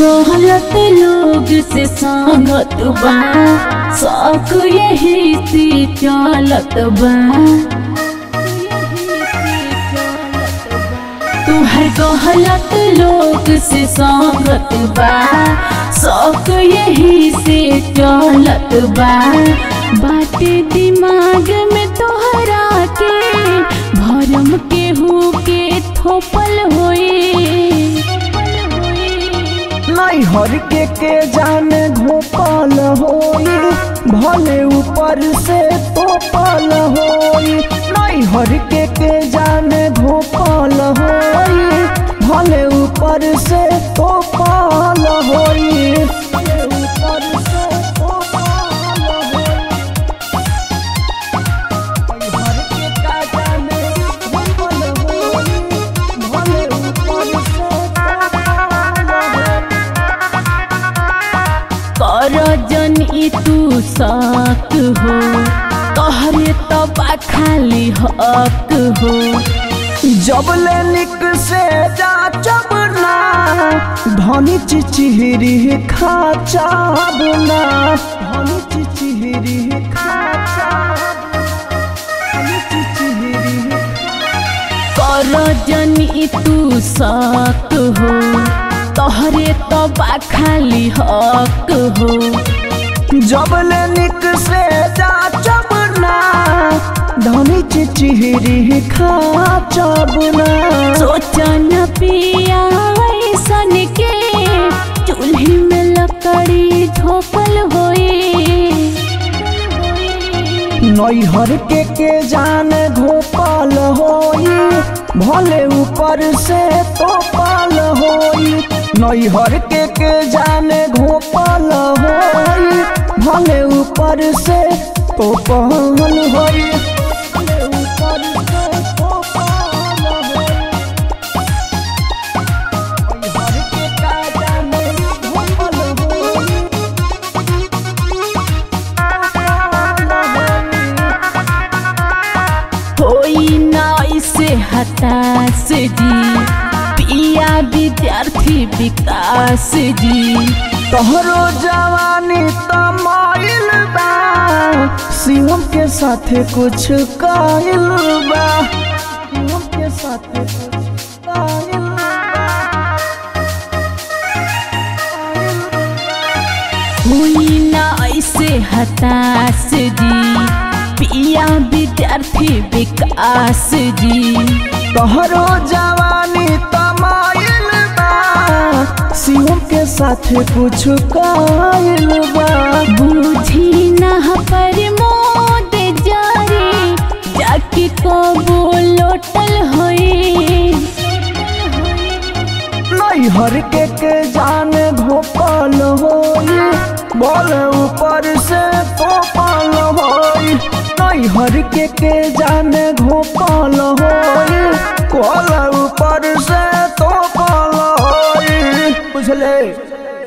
गलत लोग से संगत बा शौक यही से चलत बा तुहर गलत लोग से संगत बा शौक यही से चलत बा बाटे दिमाग में तोहरा के भरम के हु के थोपल होए नैहर के के जाने घोपल होई भले ऊपर से तोपल होई नैहर के के जाने घोपल होई भले ऊपर से तोपल होई भले ऊपर से तोपल होई नैहर के का जाने घोपल होई भले ऊपर से तोपल होई कर जन ई तू साक हो तोहरे तबा खाली हक हो जबले निक से जाचब ना धनी चिचिहरी खा चाबना धनी चिचिहरी खा धनी चिचिहरी कर जन ई तू साक हो तोहरे तबा खाली हक हो जबले निक से जाचब ना धनी चिचिहरी खा चाबना सोचन पिया ऐसन के चूल्ही में लकड़ी झोपल होए नैहर के के जाने घोपल होई भले ऊपर से तोपल होई नैहर के के जाने घोपल होई भले ऊपर से तोपल होई भले ऊपर से तोपल होई नैहर के का जाने घोपल होई कोई ना इसे हताश जी पिया विद्यार्थी विकास जी तोहरो जवानी तमाइल बा शिवम के साथे कुछ काइल बा शिवम के साथे कुछ काइल कोई ना ऐसे हताश जी पिया विद्यार्थी विकास जी तोहरो जवानी तमाइल बा शिवम के साथे कुछ काइल बा बूझी ना पर मोद जारी जाके कबो लोटल होए नैहर के के जाने घोपल होई बोल ऊपर से तोपल होई नैहर के के जाने घोपल होई कोल ऊपर से तोपल होई बुझले